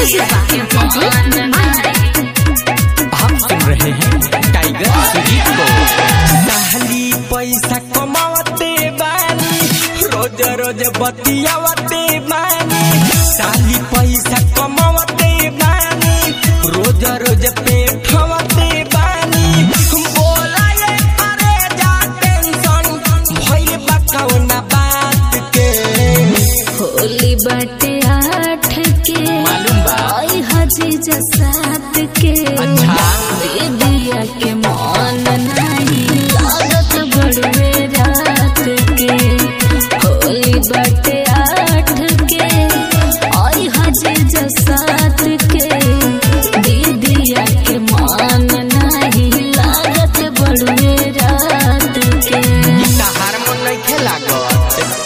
आप सुन रहे हैं टाइगर सुजीत को पहली पैसा कमावते बानी रोज रोज बतियावते बानी साली पैसा कमावते बानी रोज रोज पेठवते बानी बोला ये अरे जा टेंशन भइल बा कौना बात के होली बाटे आठ के मालूम बा आई हजी जसात के अच्छा। दीदिया के मन नहीं लागत बड़वे रात के होली बाटे आठ के आई हजी जसात के दीदिया के मन नहीं लागत बड़वे रात के इतना हारमोन नहीं खेला गत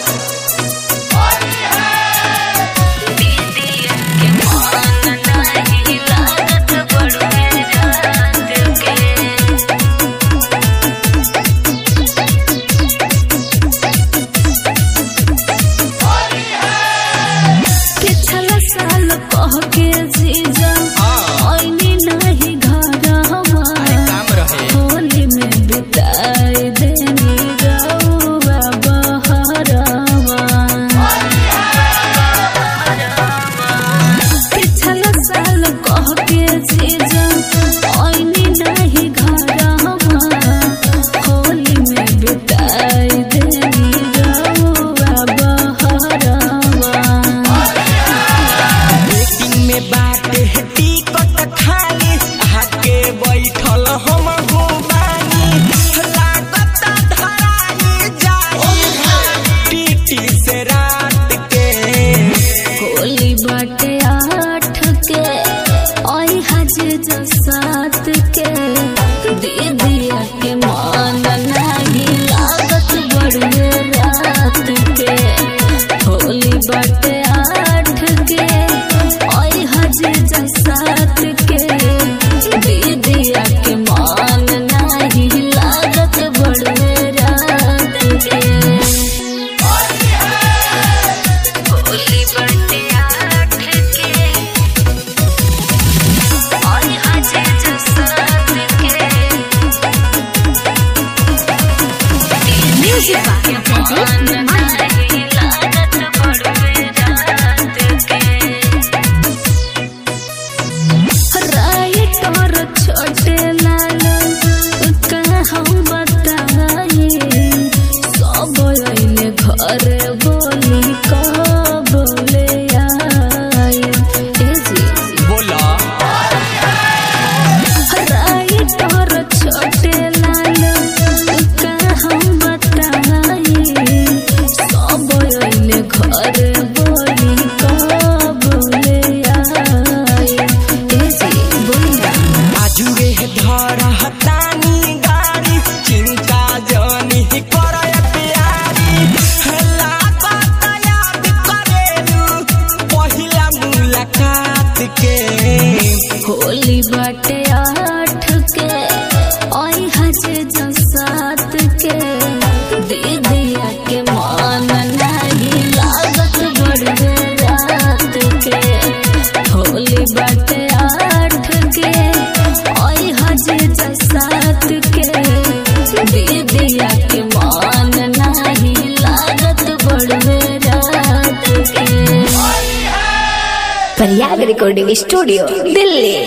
पिछला साल कह के जीजा हाँ। आईनी नहीं घर हमार काम रहे होली में बिताई देनी रउआ बहरवा पिछला साल कह के जीजा आईनी नहीं घर हमार होली में बिताई देनी रउआ बहरवा वेटिंग में बाटे है टिकट खाली आके बैठल हम हो बानी लागत धराई जाई टीटी से रात के होली बाटे आठ के आई हजे जो सात के दीदिया के मान नहीं लागत बड़े रात के होली बाटे आठ के आई हजे जो सात के दीदिया के मान नहीं लागत बड़े रात के होली बर्थडे आठ के और आज जो साथ के म्यूजिक लागत बड़वे रात के राइट और छोटे लाल का हम बताए सब अइले घर बोली कब ले आए ए जी बोला राइट और छोटे लाल का हम बताए सब अइले घर बोली कब ले आए ए जी बोला आजुए धर हतानी गाड़ी चिंता जनी करय प्यारी लागत याद करेलू पहिला मुलाकात के होली बाटे आठ के आई हजे जो सात के दीदिया के मान नहीं लागत बड़े रात के होली बाटे आठ के आई हजे जो सात के दीदिया के मान नहीं लागत बड़े रात के प्रयाग रिकॉर्डिंग स्टूडियो दिल्ली